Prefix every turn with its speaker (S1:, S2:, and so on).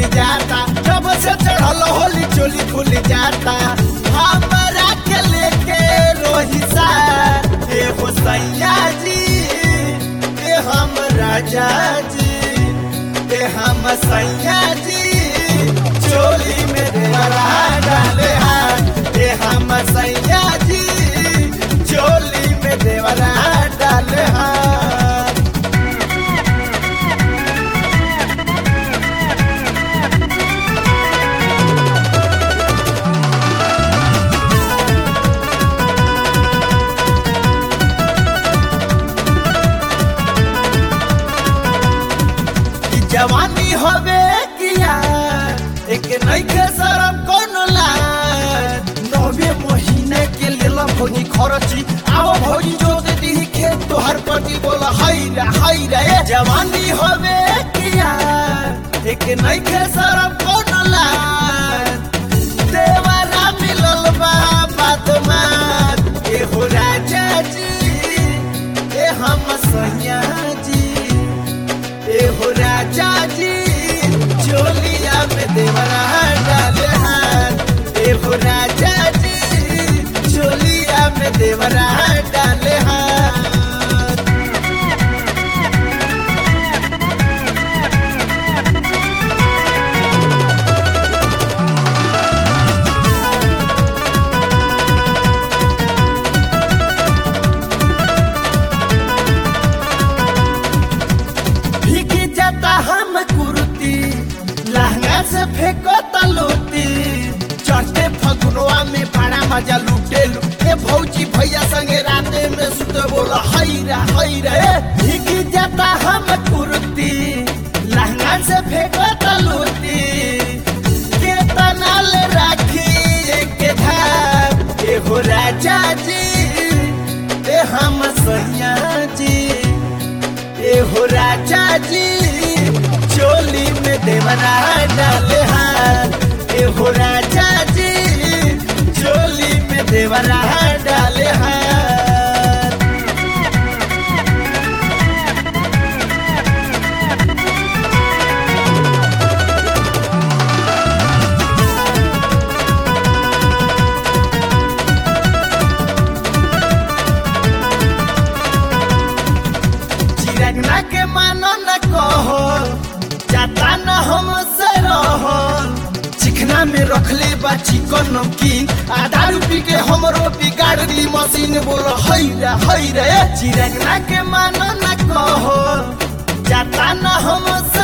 S1: जाता जब से चढ़ल होली चोली खुल जाता हमरा के लेके रोहिसा ए हो सैया जी ए हम राजा जी ए हम सैया जी चोली में देवरा डाले हाथ ए हम सैया जी चोली में देवरा डाले हाथ ई जवानी होवे किया एक नइखे शरम कोनो लाज नवे महीने के लेल भौजी खरची आओ भौजी जोत दी खेत तोहर पति बोल हई रे हई रे ए जवानी होवे किया एक नइखे शरम कोनो लाज देवरा मिलल बा बादमात ए हो राजा जी ए हम सैया जी ए हो राजा जी चोलिया में देवरा डाले हाथ ए हो राजा जी चोलिया में देवरा डाले हाथ भीगी जाता हम कुर्ती लहंगा से फेंको तलोती चढ़ते फगुनवा में बड़ा मजा लूटे ए भौजी भैया संगे राते में सुते बोला हई रे हई रे ए, भीगी जाता हम कुर्ती लहंगा से फेंको तलोती के तनाल राखी एक धार ए हो राजा जी ए हम सैया जी ए हो राजा जी चोली में देवरा डाले हाथ ए हो राजा जी चोली में देवरा डाले हाथ चिरगना के मानो न कहो जाता न हमसे रहो चिकना में रखले बा चिकन नमकीन आधा रूपी के हमरो बिगाड़ दी मशीन बोलो हई रे हई रे चिरगना के मानो न कहो जाता न हमसे